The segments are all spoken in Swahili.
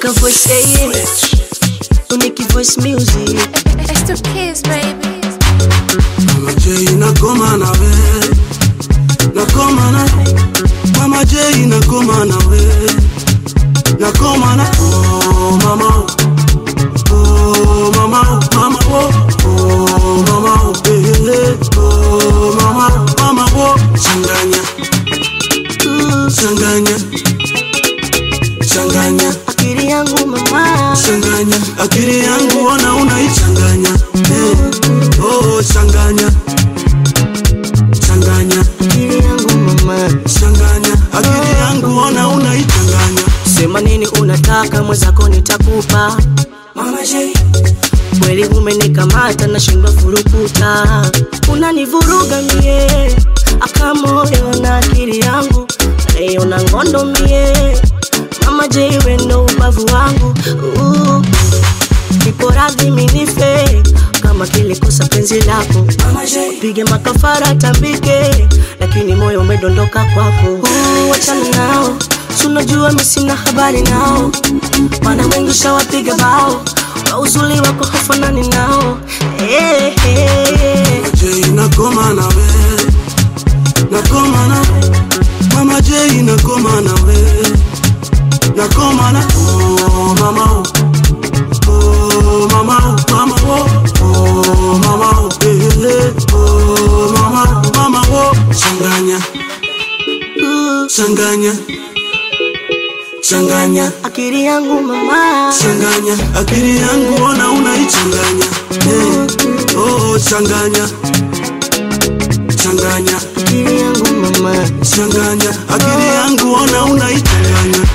Weka voice yeah, yeah. Unique voice music. It's the kids, baby. Mama J nakoma nawe nakoma na Mama J nakoma nawe nakoma na oh mama oh mama mama oh oh mama oh eh, eh, oh mama mama oh changanya Mm, changanya changanya Akili yangu mama. changanya akili yangu ona unaichanganya eh, oh changanya changanya Akili yangu mama. changanya akili yangu ona unaichanganya Sema nini unataka mwenzako nitakupa. mama J Kweli umenikamata nashindwa furukuta. Unanivuruga mie. Aka moyo na akili yangu. Leo na ngondo mie. Mama J we ndo ubavu wangu. Uh. Nipo radhi minife kama kilikosa penzi lako mama J pige makafara tambike, lakini moyo umedondoka kwako. Uh, Wachana nao, si unajua mimi sina habari nao, maana wengi shawapiga bao kwa uzuri wako hafanani nao. Hey, hey. J nakoma nawe nakoma na mama J nakoma nawe nakoma na oh mama oh oh mama oh mama oh oh mama oh eh, eh, oh mama mama oh changanya Uh, changanya changanya akili yangu mama, changanya akili yangu ona unaichanganya eh, oh changanya changanya akili yangu mama. changanya akili yangu ona unaichanganya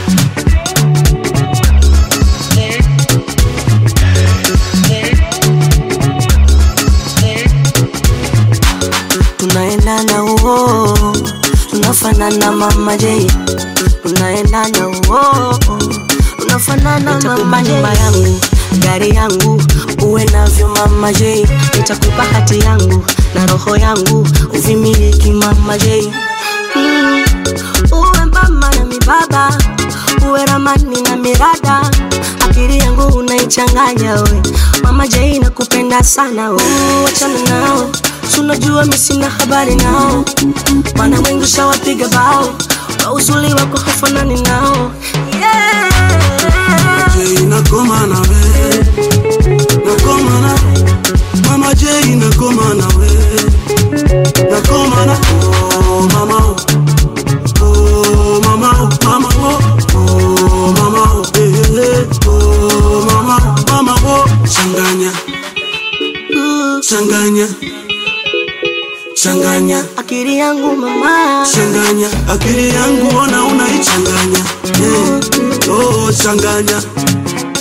tunaendana uo, tunafanana mama J, tunaendana uo, tunafanana mama J. nyumba yangu, gari yangu, uwe navyo mama J, nitakupa hati yangu na roho yangu, uvimiliki mama J. Mm. Uwe mama na mibaba, uwe ramani na mirada, akili yangu unaichanganya we, mama J nakupenda sana we, wachana nao Si unajua mimi sina habari nao, maana wengi shawapiga bao kwa uzuri wako hafanani nao. Yeah. J nakoma nawe nakoma na mama J nakoma nawe nakoma na oh mama oh oh mama oh mama oh oh mama oh eh, eh, oh mama mama oh changanya Uh, changanya changanya akili yangu mama, changanya akili yangu ona unaichanganya eh, oh changanya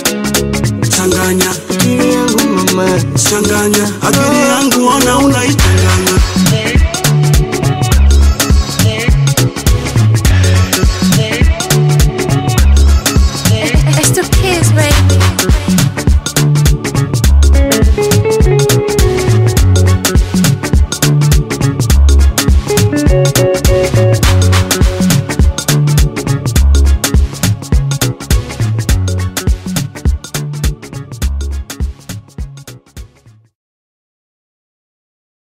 changanya akili yangu mama. changanya akili yangu ona unaichanganya